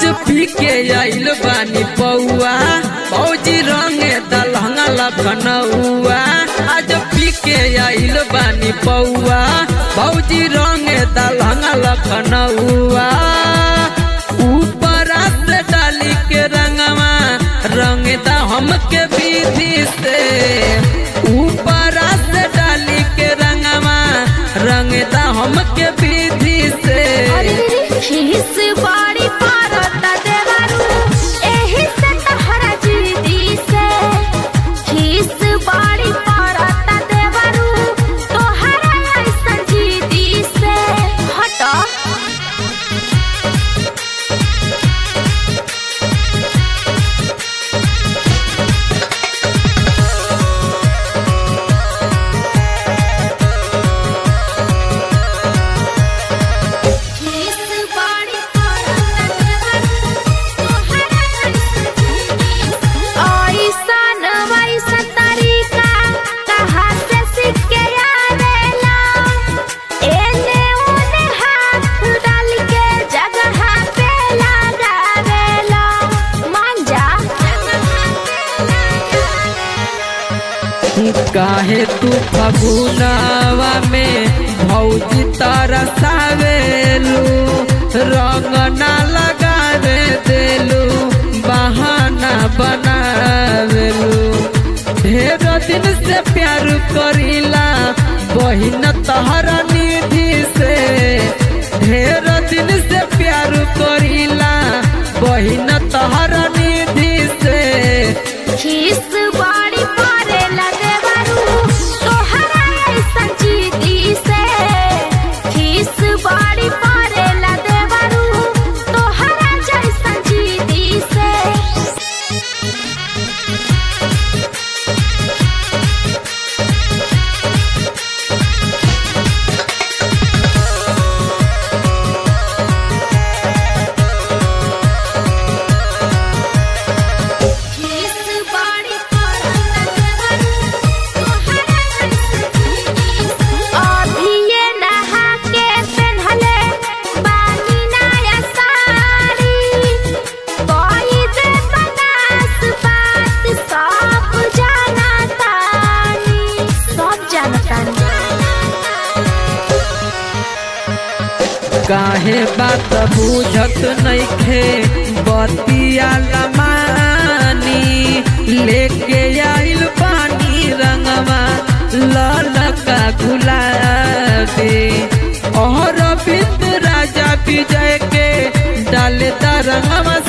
पी के आइल बानी पौआ फौजी रंगे दलहंगा लखनऊआ आज पी के आइल बानी पौआ फौजी रंगे दलहंगा लखनऊआ ऊपर से डाली के रंगवा रंग दा हमके विधि से ऊपर से डाली के रंगवा रंग दा हमके विधि से खीस बाड़ी पारत देवरू एही से तहरा जीदी से खीस बाड़ी पारत देवरू तोहरा ऐसन जीदी से हट खीस बाड़ी पारत देवरू तोहरा ऐसन जीदी से ऐसन वैसन तरीका कहाँ से सीख के आवेला एने ओने हाथ डाल के जगह पे लगावेला मान जा काहे तू फगुनावा में भौजी तरसावेलू रंग ना लगावे देलू बहाना बनावेलू ढेर दिन से प्यार करीला बहिन तहरा निधि से ढेर दिन से प्यार करीला बहिन तहरा निधि से खीस बाड़ी पारे लगे बारू तोहरा ऐसन जीदी से खीस बाड़ी पारे लगे बारू तोहरा जैसन जीदी से खीस बाड़ी पारत देवरू तोहरा ऐसन जीदी से अभी ये नहा के पेन्हले बानी नया साड़ी कोई दे बनास बात सब जाना तानी सब जानतानी काहे बात बुझत नइखे बतिया लमानी लेके आइल पानी रंगवा ललका गुलाबी और बिंद राजा विजय के डाले रंगवा